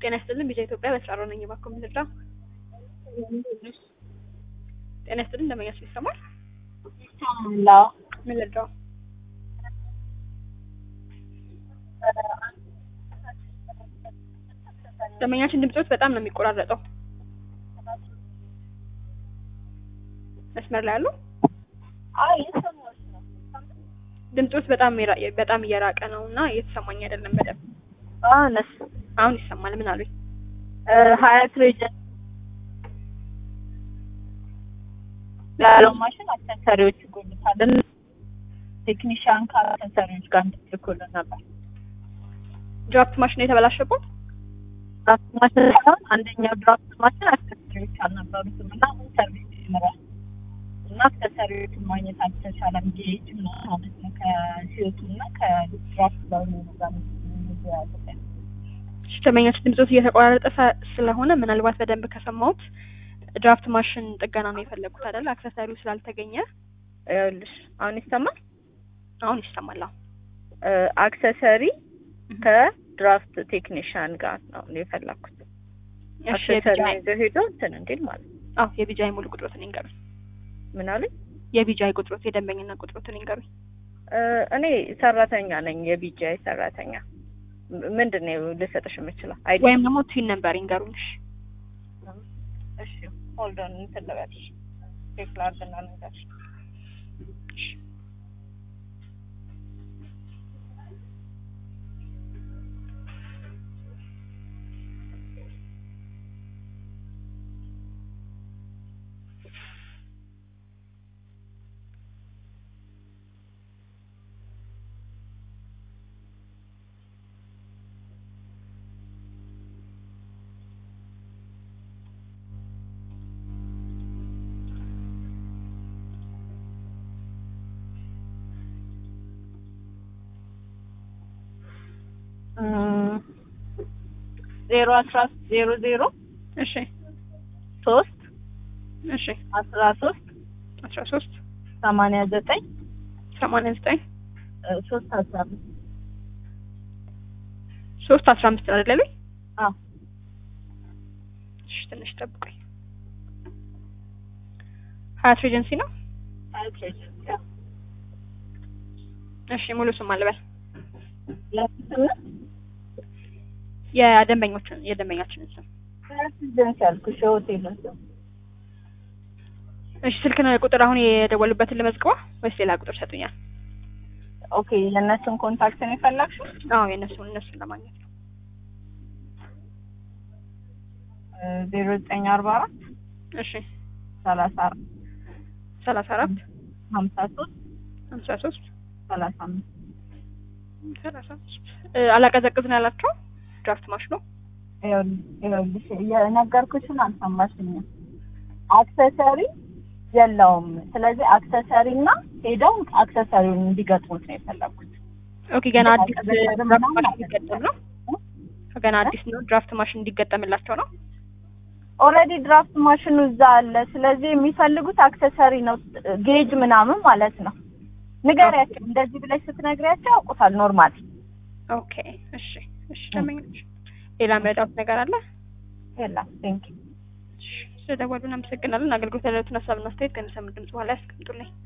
ጤና ይስጥልን ቢጃ ኢትዮጵያ በስራ ነኝ። እባክዎ ምን ልርዳ? ጤና ይስጥልን እንደመኛችሁ ይሰማል? ይሰማል። ምን ልርዳው? ደንበኛችን ድምጾት በጣም ነው የሚቆራረጠው። መስመር ላይ አሉ? አይ እየሰማሁሽ ነው። ድምጾት በጣም የራ- በጣም እየራቀ ነው እና እየተሰማኝ አይደለም በደንብ። አነስ አሁን ይሰማል። ምን አሉኝ? ሀያት ሬጀን ያለው ማሽን አክሰሰሪዎች ይጎሉታል። ቴክኒሽያን ከአክሰሰሪዎች ጋር እንድትልኩልን ነበር። ድራፍት ማሽን ነው የተበላሸበት? ድራፍት ማሽን ሳይሆን አንደኛው ድራፍት ማሽን አክሰሰሪዎች አልነበሩትም እና አሁን ሰርቪስ ጀምሯል እና አክሰሰሪዎችን ማግኘት አልተቻለም። ጌጅ ምናምን ማለት ነው ከሲዮቱ እና ከድራፍት ጋር ነው ጋር ያሉት እሺ፣ ደንበኛችን ድምጾት እየተቆራረጠ ሰ- ስለሆነ ምናልባት በደንብ ከሰማሁት ድራፍት ማሽን ጥገና ነው የፈለጉት አይደል? አክሰሰሪው ስላልተገኘ ይኸውልሽ አሁን ይሰማል። አሁን ይሰማል። አሁን አክሰሰሪ ከድራፍት ቴክኒሽያን ጋር ነው የፈለኩት። እሺ፣ አክሰሰሪ የቢጃይ ይዞ ሄዶ እንትን እንዲል ማለት ነው። አዎ፣ የቢጃይ ሙሉ ቁጥሮትን ይንገሩኝ። ምን አሉኝ? የቢጃይ ቁጥሮት የደንበኝና ቁጥሮትን ይንገሩኝ። እ እኔ ሰራተኛ ነኝ፣ የቢጂአይ ሰራተኛ። ም- ምንድን ነው ልሰጥሽ የምችለው? አይዲ ወይም ደግሞ ቲን ነምበር ይንገሩኝ። እሺ፣ እሺ፣ ሆልድ ኦን እንትን ልበልሽ፣ ቼክ ላድርግና ልንገርሽ። እም፣ ዜሮ አስራ ዜሮ ዜሮ እሺ፣ ሶስት እሺ። አስራ ሶስት አስራ ሶስት ሰማንያ ዘጠኝ ሰማንያ ዘጠኝ እ ሶስት አስራ አምስት ሶስት አስራ አምስት ነው አይደል? አዎ እሺ፣ ትንሽ ጠብቁኝ። ሀያት ኤጀንሲ ነው። እሺ፣ ሙሉ ስም አልበል ለስምንት የደንበኞችን የደንበኛችንን ስም። ኤጀንሲ ያልኩሽ የሆቴሉን ስም እሺ፣ ስልክ ነው ቁጥር አሁን የደወሉበትን ልመዝግባ ወይስ ሌላ ቁጥር ሰጡኛል? ኦኬ የእነሱን ኮንታክት ነው የፈለግሽው? አዎ፣ የእነሱን እነሱን ለማግኘት ነው። ዜሮ ዘጠኝ አርባ አራት እሺ፣ ሰላሳ አራት ሰላሳ አራት ሀምሳ ሶስት ሀምሳ ሶስት ሰላሳ አምስት ሰላሳ አምስት አላቀዘቅዝ ነው ያላቸው ድራፍት ማሽኑ ይኸውልሽ የነገርኩሽን አልሰማሽኝም። አክሰሰሪ የለውም። ስለዚህ አክሰሰሪ እና ሄደው አክሰሰሪውን እንዲገጥሙት ነው የፈለኩት። ኦኬ፣ ገና አዲስ አላቀዘቅዝም ድራፍት ምናምን ማሽን አላለም። እንዲገጠም ነው። ገና አዲስ ነው ድራፍት ማሽን እንዲገጠምላቸው ነው። ኦልሬዲ ድራፍት ማሽኑ እዛ አለ። ስለዚህ የሚፈልጉት አክሰሰሪ ነው፣ ጌጅ ምናምን ማለት ነው። ንገሪያቸው፣ እንደዚህ ብለሽ ስትነግሪያቸው ያውቁታል። ኖርማል ኦኬ፣ እሺ፣ እሺ። ደንበኞች ሌላ መረዳት ነገር አለ? የለም። ቴንክ እሺ፣ ስለደወሉ እናመሰግናለን። አገልግሎት ያለትን ሀሳብና አስተያየት ከሚሰሙ ድምጽ በኋላ ያስቀምጡልኝ።